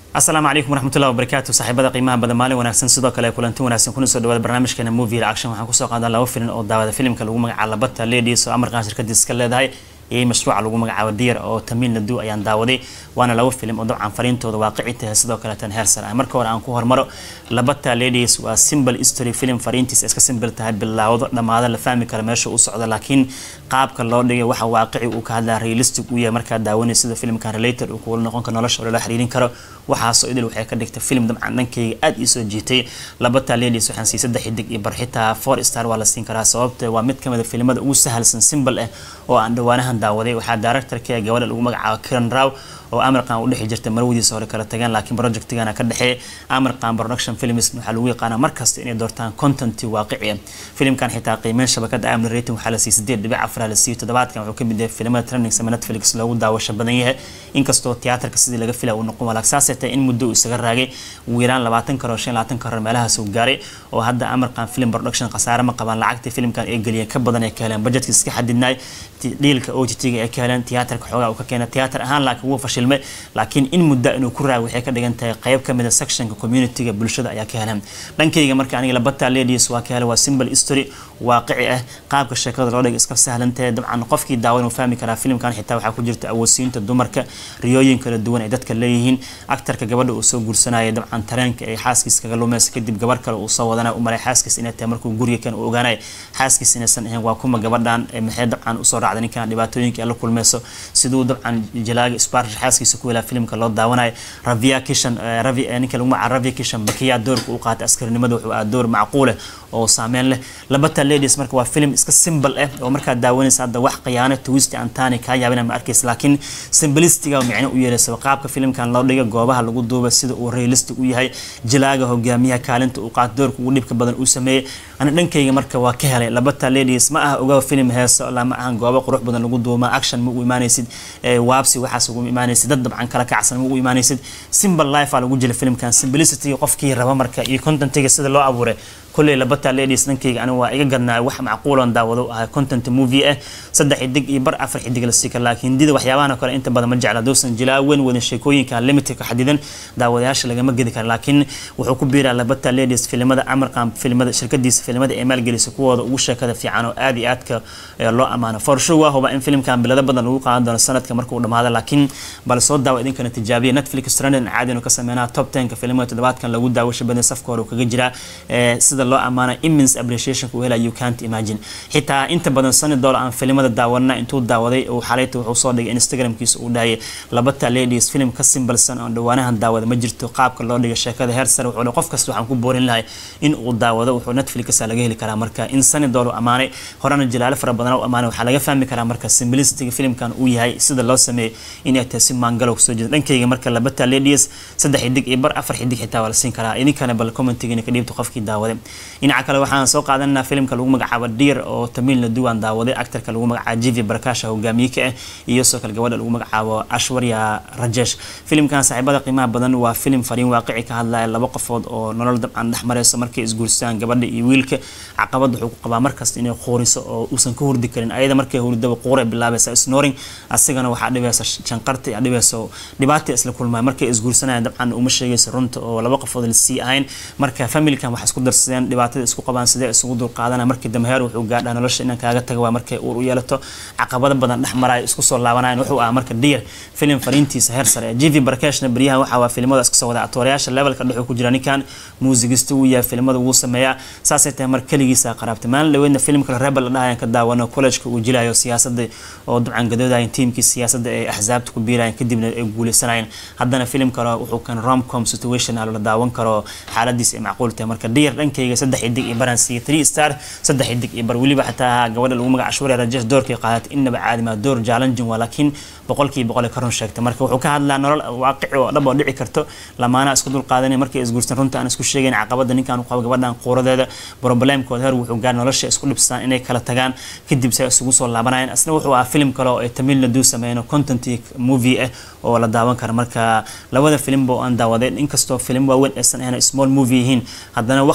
asalaamu calaykum waraxmatullahi wabarakaatu saaxiibada qiimaha badan maalin wanaagsan sidoo kale kulanti wanaagsan kuna soo dhawaada barnaamijkeena movie action waxaan kusoo qaadaa laba filin oo daawada filimka lagu magacaabo labata ladies oo amarkan shirkadiis ka leedahay iyo mashruuca lagu magacaabo diir oo tamiil nadu ayaan daawaday waana laba filim oo dabcan fariintooda waaqici tahay sidoo kale tan heersan ah marka hore aan ku hormaro labata ladies waa simple history film fariintiisa iska simple tahay bilaawdo dhammaado la fahmi kara meesha u socdo laakiin qaabka loo dhigay waxa waaqici uu ka hadlaa realistic uu yahay markaa daawanay sida filmkan related uu kuula noqon karo nolosha loola xiriirin karo waxaasoo idil waxay ka dhigtay film dabcan dhankayga aad ii soo jiitay labata ladies waxaan siiyay saddex xidig iyo bar xitaa four star waa la siin karaa sababta waa mid kamid a filimada ugu sahalsan simple ah oo aan dhawaanahan daawaday waxaa directorka gabadha lagu magacaabo kiran raw oo amarkan u dhexi jirta marwadiisa hore kala tageen laakiin projectigana ka dhexeeya amarkan production films waxaa lagu yaqaanaa markasta inay doortaan content waaqici ah filimkan xitaa qiimeyn shabakada amni rating waxaa la siiyey sideed dhibic afar la siiyey toddobaadkan wuxuu kamid yahay filimada trending sama netflix loogu daawasho badan yahay inkastoo tiyaatarka sidii laga filaya uu noqon walaag saasay tahay in muddo uu isaga raagay ugu yaraan labaatan karoor shan labaatan karoor meelahaas uu gaaray oo hadda amarkan film production khasaare ma qabaan lacagtii filimkan ay geliyeen ka badan ay ka heleen budgetka iska xadidnaay dhiilka OTT-ga ay ka heleen tiyaatarka xoogaa uu ka keenay tiyaatar ahaan laakiin wuu fashilmay laakiin in muddo inuu ku raag waxay ka dhigan tahay qayb ka mid a sectionka community-ga bulshada ayaa ka heleen dhankayga marka aniga labata ladies waa ka helay waa simple history waaqici ah qaabka sheekada loo dhigay iska sahlantahay dabcan qofkii daawan uu fahmi karaa filimkan xitaa waxaa ku jirta awoodsiinta dumarka riyooyin kala duwan ay dadka leeyihiin aktarka gabadha uu soo guursanaya dabcan tareenka ay xaaskiis kaga lumaysa kadib gabar kale uu soo wadanaya u malay xaaskiis inay tahay markuu guriga kan uu ogaanaya xaaskiis inaysan ahayn waa kuma gabadhan maxay dabcan usoo raacday ninkan dhibaatooyinka ay la kulmayso siduu dabcan jalaaga sparsh xaaskiisa ku helaa filimka loo daawanayo ravia kishan ravi ninka lagu magaca ravia kishan bakiyaa doorka u qaatay askarinimada wuxuu ahaa door macquul ah oo saameyn leh labata ladies marka waa film iska simple ah oo markaa daawanaysa hadda wax khiyaano twist antani kaa yaabina ma arkaysa laakiin simplicityga micno u yeelaysa qaabka filimkan loo dhiga goobaha lagu duuba sida uu realistic u yahay jalaaga hogaamiyaha kaalinta uu qaato doorka ugu dhibka badan uu sameeyey ana dhankayga marka waa ka helay labata ladies ma aha ogaa film heeso lama ahan goobo qurux badan lagu duuma action ma u imaanaysid waabsi waxaas ugu imaanaysid dad dabcan kala kacsan ma u imaanaysid simple life aa lagu jira filmkan simplicity qofkii raba marka iyo contentiga sida loo abuuray kulley labata ladies dhankayga aniga waa iga gadnaa wax macquuloon daawado ahay content movie ah saddex xidig iyo bar afar xidig la sii kara laakiin hindida waxyaabahan kale inta badan ma jecla doosan jilaa weyn wadan sheekooyinka limited ka xadidan daawadayaasha lagama gedi kara laakiin wuxuu ku biiraa labata ladies filimada amarkan filimada shirkadiisa filimada ee maalgelisa kuwooda ugu sheekada fiican oo aad iyo aadka loo amaano for sure waa huba in filimkan bilado badan lagu qaadan doono sanadka markuu dhamaado laakiin bal soo daawa idinkana tijaabiya netflix trending caadi inuu ka sameynaa top tenka filimada toddobaadkan lagu daawasho badan safka hore uu kaga jiraa sida loo amaana immense appreciation ku helay you can't imagine xitaa inta badan sani dollar aan filimada daawana intuu daawaday uu xalayta wuxuu soo dhigay instagramkiisa uu dhahayay labata ladies film ka simbalsan oo dhawaanahan daawada ma jirto qaabka loo dhigay sheekada heer sare wuxuu qof kasta waxaan ku boorin lahay in uu daawado wuxuu netflix laga heli karaa marka in sani dollar amaanay horena jilaale fara badan u amaanay waxaa laga fahmi karaa marka simplicity filmkan uu yahay sida loo sameeyay inay tahay si maangalo kusoo jeeda dhankayga marka labata ladies saddex xidig iyo bar afar xidig xitaa waa la siin karaa idinkana bal commentigiina ka dhiibta qofkii daawaday dhinaca kale waxaan soo qaadanaa filimka lagu magacaabo diir oo tamiil naduwan daawaday actarka lagu magacaabo jivi barkasha hogaamiye ka ah iyo soo kale gabadha lagu magacaabo ashwarya rajesh filimkan saaxiibada qiimaha badan waa filim fariin waaqici ka hadlaya laba qofood oo nolol dabcan dhex marayso markay isguurstaan gabadha iyo wiilka caqabad wuxuu ku qabaa markasta inay qooriso oo uusan ka hurdi karin ayada markay hurdaba quuray bilaabaysa snoring asigana waxaa dhibaysa shanqarta iyo dhibayso dhibaata isla kulmaya markay isguursanayaan dabcan uma sheegaysa runta oo laba qofood la sii ahayn marka familkan waxay isku darsadeen dhibaatada isku qabaan sidee isugu dulqaadana markii dambe heer wuxuu gaadhaa nolosha inaan kaaga taga waa markay uur u yeelato caqabado badan dhex maraayo isku soo laabanayan wuxuu ahaa marka diir filim fariintiisa heer sare jivi barakeshna beryahan waxaa waa filimada iska soo wada atoorayaasha levelka dhexuu ku jira ninkan muusigista uu yahay filimada wuu sameeyaa saasay tahay mar keligiisa qaraabtay maalin dhaweydna filim kale rebel la dhahayan ka daawano collegeka uu jilayo siyaasada oo dabcan gadoodayan tiimkii siyaasada ay axsaabta ku biirayan kadibna ay guuleysanayeen haddana filim kale wuxuu kan romcom situation la daawan karo xaaladiisa ay macquul tahay marka diir dhankayga saddex xidig iyo baran siiya three star saddex xidig iyo bar weliba xataa gabadha lagu magaca shwari rajesh doorkay qaadatay innaba caadima door challenging waa laakiin boqolkiiba boqol ka run sheegtay marka wuxuu ka hadlaa nolol waaqici oo dhab oo dhici karto lamaana isku dul qaadanay markay isguursan runta aan isku sheegayn caqabada ninkan qabo gabadhan quuradeeda problemkooda heer wuxuu gaar nolosha isku dhibsadaan inay kala tagaan kadib say isugu soo laabanayaan asna wuxuu ahaa film kale oo ay tamil nadu sameeyeen content movie ah oo la daawan kara marka labada filimba oo aan daawaday inkastoo filim waaweyn aysan ahayn small movie yihiin haddana waqti in la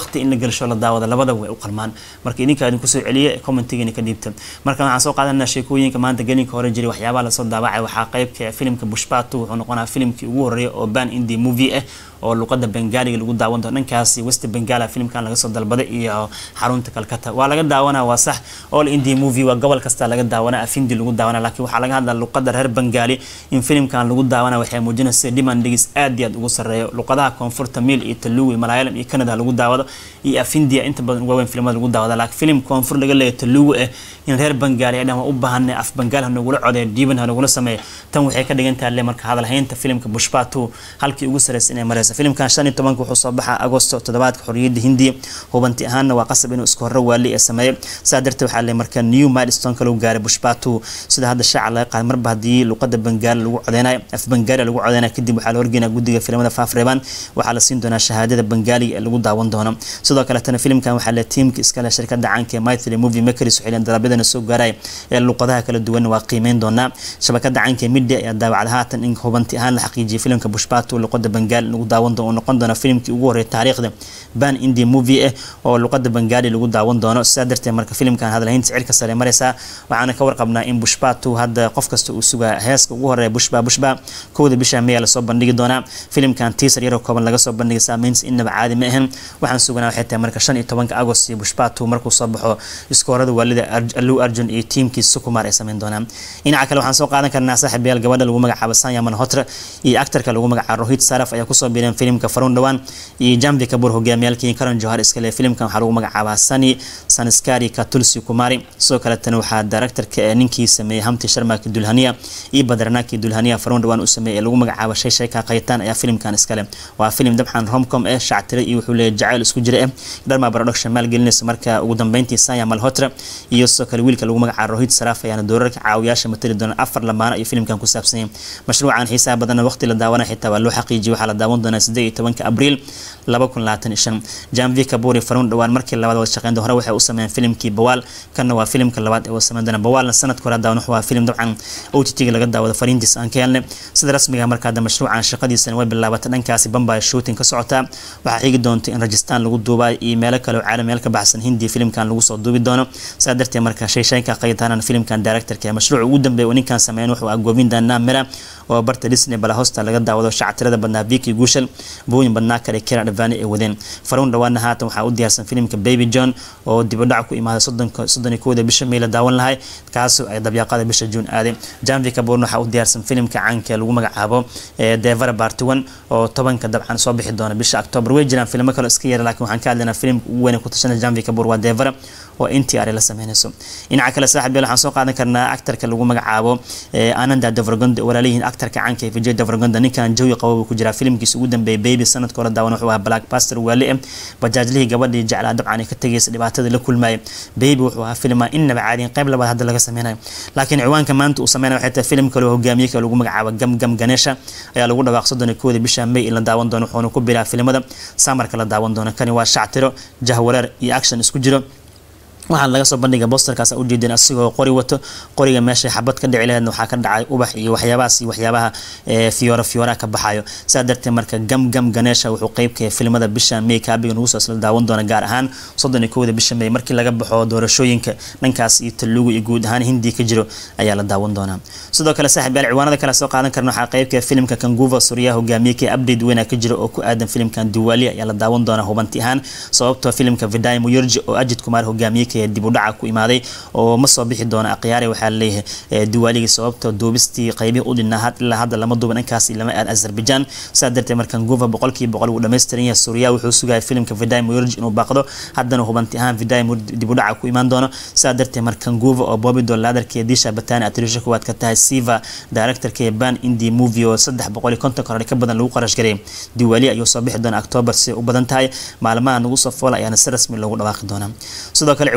galsho la daawada labada way u qalmaan marka idinka idin kusoo celiya commentigiina ka dhiibta marka waxaan soo qaadanaa sheekooyinka maanta gelinka hore jiray waxyaabaha lasoo daawacay waxaa qeybka filimka bushbatu wuxuu noqonaa filimkii ugu horeeya oo ban indi movie ah oo luqada bengaaliga lagu daawan doono dhankaasi west bengala filimkan laga soo dalbaday iyo xarunta kalkata waa laga daawanaa waa sax all india movie waa gobol kasta laga daawana afindi lagu daawana laakiin waxaa laga hadlaa luqada reer bengaali in filimkan lagu daawana waxay muujinaysa dhimandigis aad iyo aad ugu sareeyo luqadaha koonfurta miil iyo taluwi malayalam iyo canada lagu daawado iyo afindia inta badan uga weyn filimada lagu daawada laakiin filim koonfur laga leeyahay taluwi ah in reer bengaali ay dhahan u baahanay af bengaal ha nagula codeeyo dhiiban ha nagula sameeyo tan waxay ka dhigan tahay le marka hadalhaynta filimka bushbatu halkii ugu sareysa inay mareysa filimkan shan iyo tobanka wuxuu soo baxaa agosto toddobaadka xorriyadda hindiya hubanti ahaanna waa qasab inuu iska horro waali ee sameeyo saa darteed waxaa le marka new milestone lagu gaaray bushbatu sida hadda shaaca laga qaaday marba haddii luqada bengaali lagu codeynayo af bengaali lagu codeynayo kadib waxaa la horgeynaa guddiga filimada faafreebaan waxaa la siin doonaa shahaadada bengaaliga ee lagu daawan doono sidoo kaletana filimkan waxaa le tiimka iskale shirkada caanka ee mythly movie makers waxay leen dalabyadana soo gaaray ee luqadaha kala duwan waa qiimeyn doonaa shabakada caanka ee media ayaa daawacda haatan in hubanti ahaan la xaqiijiyay filimka bushbatu luqada bengaali lagu daawan doono noqon doona filimkii ugu horreeyay taariikhda ban india movie ah oo luqada bengaali lagu daawan doono sidaa darteed marka filimkan hadalhaynta cirka sare mareysaa waxaana ka warqabnaa in bushbatu hadda qof kasta uu sugaa heeska ugu horeeya bushba bushba kowda bisha meya lasoo bandhigi doonaa filimkan tiisar yaroo kooban laga soo bandhigay saameyntiis inaba caadi ma ahan waxaan suganaa waxay tahay marka shan iyo tobanka agost iyo bushbatu markuu soo baxo iskoorada waalida allu arjun iyo tiimkiisa sukumar ay sameyn doonaan dhinaca kale waxaan soo qaadan karnaa saaxiibayaal gabadha lagu magacaabo sanya manhotra iyo actarka lagu magacaabo rohit saraf ayaa kusoo biireen filimka farun dhawaan iyo jamvi kabur hogaamiyaalkii karan johar iskale filimkan waxaa lagu magacaabaa sani sanskari katulsi kumari sidoo kaletana waxaa directorka ee ninkii sameeyey hamti sharmaki dulhaniya iyo badranaki dulhaniya farun dhawaan uu sameeyey ee lagu magacaabo shay shayka qaytaan ayaa filimkan iskale waa filim dabxan romcom eh shactire iyo wuxuu leeyahay jacayl isku jira eh dharma production maalgelinaysa marka ugu dambeyntii sanya malhotra iyo sidoo kale wiilka lagu magacaabo rohit saraf ayaana doorarka caawiyaasha matali doona afar lamaano iyo filimkan ku saabsan yahay mashruucan xiisaha badanna waqti la daawana xitaa waa loo xaqiijiyay waxaa la daawan doonaa siddeed iyo tobanka abriil laba kun labaatan iyo shan jamvi kaburi farun dhawaan markii labaad wada shaqeynta hore waxay u sameeyeen filimkii bawaal kanna waa filimka labaad ee wada sameyn doona bawaalna sanadka hore daawan waa filim dabcan OTT-ga laga daawado fariintiis aan ka helnay sida rasmiga marka hadda mashruucan shaqadiisana way bilaabatay dhankaasi bambay shooting ka socotaa waxaa xigi doonta in rajistaan lagu duubayo iyo meelo kale oo caalam meel ka baxsan hindi filimkan lagu soo duubi doono saa darteed marka shayshaynka qaytaana filimkan directorka ee mashruuca ugu dambeeya oo ninkan sameeyan wuxuu ah govinda namira oo barta disney balahosta laga daawado shactirada badnaa viki guushal booyin badnaa kale kera dhavaani ay wadeen faruun dhawaana haatan waxaa u diyaarsan filimka baby john oo dibadhac ku imaaday soddon iyo kowda bisha may la daawan lahay kaasoo ay dabyaaqada bisha juun aaday janvi kaborn waxaa u diyaarsan filimka caanka ee lagu magacaabo devara bartiwan oo tobanka dabcan soo bixi doona bisha october way jiraan filmo kale iska yara laakiin waxaan ka hadlaynaa filimka ugu weyn ee ku tashana janvi kabor waa devara oo ntr la sameynayso dhinaca kale saaxiib waxaan soo qaadan karnaa actarka lagu magacaabo ananda davragond walaalihiin actarka caanka ee vijay davragond ninkan jawi qabo ku jiraa filimkiisa ugu dambeeyay baby sanadka hore daawan wuxuu ahaa black pastor waali eh bajaajlihii gabadhii jeclaa dabcan ay ka tagaysa dhibaatada la kulmaya baby wuxuu ahaa filma innaba caadiyin qayb labaad hadda laga sameynayo laakiin ciwaanka maanta uu sameynaya waxay tahay filim kale oo hogaamiye kale lagu magacaabo gam gam ganesha ayaa lagu dhawaaq soddon iyo kowda bisha may in la daawan doono wuxuuna ku biraa filimada samarka la daawan doono kani waa shactiro jahwareer iyo action isku jiro waxaan laga soo bandhiga bosterkaas ujeedeen asigoo qori wato qoriga meesha xabad ka dhici laheedna waxaa ka dhacay ubax iyo waxyaabahaas iyo waxyaabaha fiyoora fiyooraha ka baxayo saa darteed marka gam gam ganeesha wuxuu qeybka filimada bisha may kaabiga nagu soo isla daawan doona gaar ahaan soddon iyo kowda bisha may markii laga baxo doorashooyinka dhankaas iyo talugu iyo guud ahaan hindi ka jiro ayaa la daawan doonaa sidoo kale saaxiib yaal ciwaanada kale soo qaadan karna waxaa qeybka filimka kanguva suryaha hogaamiye ka update weyna ka jiro oo ku aadan filimkan diwaali ayaa la daawan doonaa hubanti ahaan sababtoo filimka viday muyurji oo ajid kumaar hogaamiye dib u dhaca ku imaaday oo ma soo bixi doona akhyaari waxaa laleeyahay diwaaligii sababta duubistii qaybihii u dhinaa ilaa hadda lama duuban dhankaas lama aad azerbaijan saa darteed markan guva boqolkiiba boqol uu dhammaystiran yahay suuriya wuxuu sugaya filimka viday murj inuu baaqdo haddana hubanti ahaan viday dib u dhaca ku imaan doono saa darteed markan guva oo bobi dolaadarkee disha batani atrisha kuwaad ka tahay siva directorka ban indi movie oo saddex boqol iyo konton koror ka badan lagu qarash garay diwaali ayuu soo bixi doona october si u badan tahay maalmaha nagu soo foola ayaana si rasmi loogu dhawaaqi doonaa sidoo kale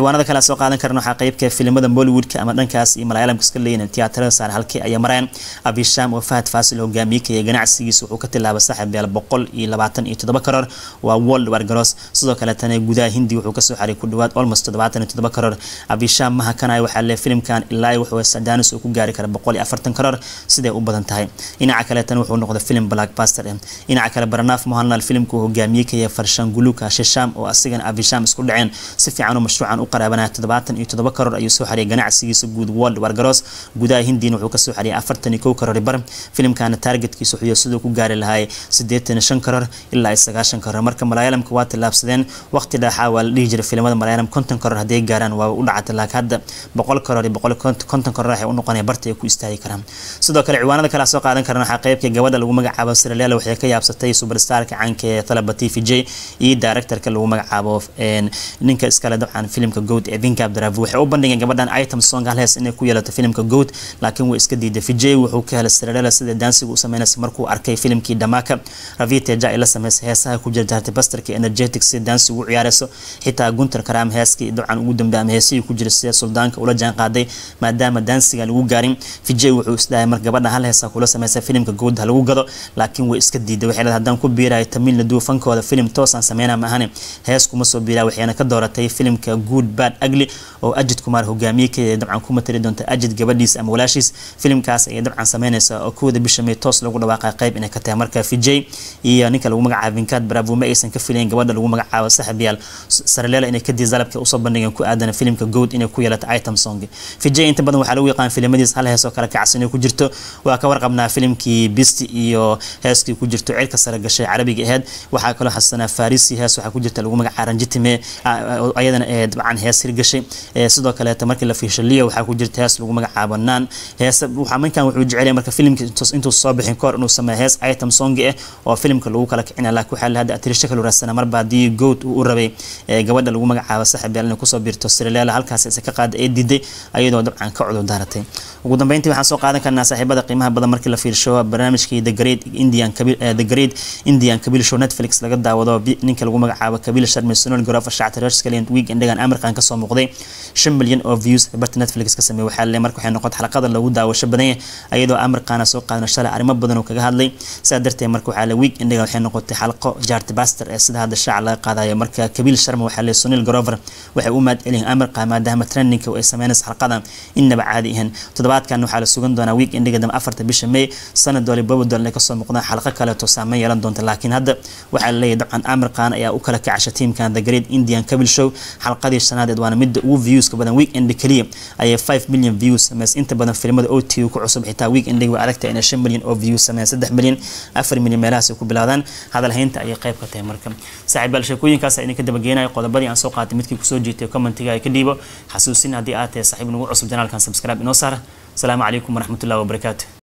ciwaanada kale soo qaadan karna waxaa qeybka filimada bollywoodka ama dhankaas iyo malayalamka iska leeyihin tiyaatarada saar halkii ayay mareen abisham oo fahad faasil hogaamiyekaya ganacsigiisa wuxuu ka tilaabay saaxib beel boqol iyo labaatan iyo toddoba karoor waa world wargaroos sidoo kaletana gudaha hindi wuxuu kasoo xaray ku dhawaad almost toddobaatan iyo toddoba karoor abisham mahakanay waxaa le filimkan ilaa wuxuu sadanis uu ku gaari kara boqol iyo afartan karoor siday u badan tahay dhinaca kaletana wuxuu noqday filim blackbuster dhinaca kale barnaaf mohanlal filimka uu hogaamiyekaya farshanguluka shisham oo asigana abisham isku dhaceen si fiican u mashruucan u qaraabanaya toddobaatan iyo toddoba karoor ayuu soo xariyay ganacsigiisa guud world wargaroos gudaha hindiina wuxuu kasoo xariyay afartan iyo kow karoor bar filimkana targetkiisa wuxuu siduu ku gaari lahay siddeetan iyo shan karoor ilaa iyo sagaashan karoor marka malaayalamka waa tillaabsadeen waqti dhaxaa waa la dhihi jiray filimada malaayalam konton karoor hadday gaaraan waa u dhacatay laakiin hadda boqol karoor iyo boqol konton karoor waxay u noqonaya barta ay ku istaagi karaan sidoo kale ciwaanada kale soo qaadan karana waxaa qeybka gabadha lagu magacaabo siraleela waxay ka yaabsatay superstarka caanka ee talaba t v j iyo directorka lagu magacaabo ninka iskale dabcan filimka goat ee vinka abdiravi waxay u bandhigeen gabadhan item song halhees inay ku yeelato filimka goat laakiin way iska diiday vijay wuxuu ka helay siraleela sida daansiga u sameynaysa markuu arkay filimkii dhamaka raviteja ay la sameysay heesaha ku jirjaartay basterka energetic si daansiga u ciyaarayso xitaa guntar karaam heeskii dabcan ugu dambeeyay ama heesihii ku jira sida suldaanka ula jaan qaaday maadaama daansiga lagu gaarin vijay wuxuu isdhahay marka gabadhan hal heesa kula sameysay filimka goat ha lagu gado laakiin way iska diiday waxay leedahay haddaan ku biirayo tamil nadu fankooda filim toosaan sameynaa maahane hees kuma soo biiraa waxayna ka dooratay filimka good bad ugly oo ajid kumaar hogaamiye ka dabcan ku matali doonta ajid gabadhiis ama walaashiis filimkaas ayay dabcan sameynaysa oo kowda bisha may toos lagu dhawaaqay qayb inay ka tahay marka vijay iyo ninka lagu magacaabo vinkaad bravo ma aysan ka filayn gabadha lagu magacaabo saxabiyaal saraleela inay kadii dalabka usoo bandhigeen ku aadan filimka good inay ku yeelato item song vijay inta badan waxaa lagu yaqaan filimadiis hal hees oo kale kacsan inay ku jirto waa ka warqabnaa filimkii bisti iyo heeskii ku jirto cirka sare gashay carabiga aheyd waxaa kaloo xasanaa farisi hees waxaa ku jirta lagu magaca ranjitime ayadana ee dabcan hees hirgashay sidoo kaleeta markii la fiisho leo waxaa ku jirta hees lagu magacaabo naan hees waxaa minkan wuxuu jecelyahay marka filimka intuu soo bixin kahor inuu sameeyo hees item song ah oo filimka lagu kala kicina laakiin waxaa lahada atirisha kala raadsana marba haddii goat uu u rabay gabadha lagu magacaabo saxibeel inay kusoo biirto sirileela halkaas isa ka qaada ee diiday ayadoo dabcan ka cudur daaratay ugu dambeyntii waxaan soo qaadan karnaa saaxiibada qiimaha badan markii la fiirsho barnaamijkii the great indian the great indian kabil show netflix laga daawado ninka lagu magacaabo kabil sharmi sunul garofa shactirashkalian week endagan amirkan kasoo muuqday shan milyan oo views barta netflix ka sameeyay waxaa le marka waxay noqotay xalaqada lagu daawasho badan yahay ayadoo amirkaana soo qaadana shalay arrimo badan oo kaga hadlay sidaa darteed marka waxaa le week endagan waxay noqotay xalaqo jaarti baster ee sida hadda shaaca laga qaadayo marka kabil sharma waxaa le sunil garover waxay u mahad celiyeen amirka maadaama trendingka ay sameynaysa xalaqadan innaba caadi ahan toddobaadkan waxaa la sugan doonaa week endiga dama afarta bisha may sanad doole bobodol ay kasoo muuqdaan xalaqo kaleeto saameyn yeelan doonta laakiin hadda waxaa laleeyahay dabcan amirkan ayaa u kala kacasha tiimkan the great indian kabil show xalqadii shanaadeed waana midda ugu viewska badan weekend keliya ayay 5 million views sameys inta badan filimada ot ku cusub xitaa weekend way adagta inay 5 million oo views sameeyaan 3 million 4 million meelahaas ku bilaadaan hadal haynta ayay qayb ka tahay marka saaxiibayaal sheekooyinkaas ayaan ka dabageenayo qodobadii aan soo qaatay midkii kusoo jeetay commentiga ay ka dhiibo xasuusin haddii aad tahay saaxiib nagu cusub janaalkan subscribe inoo saara asalaamu calaykum waraxmatullahi wabarakaatu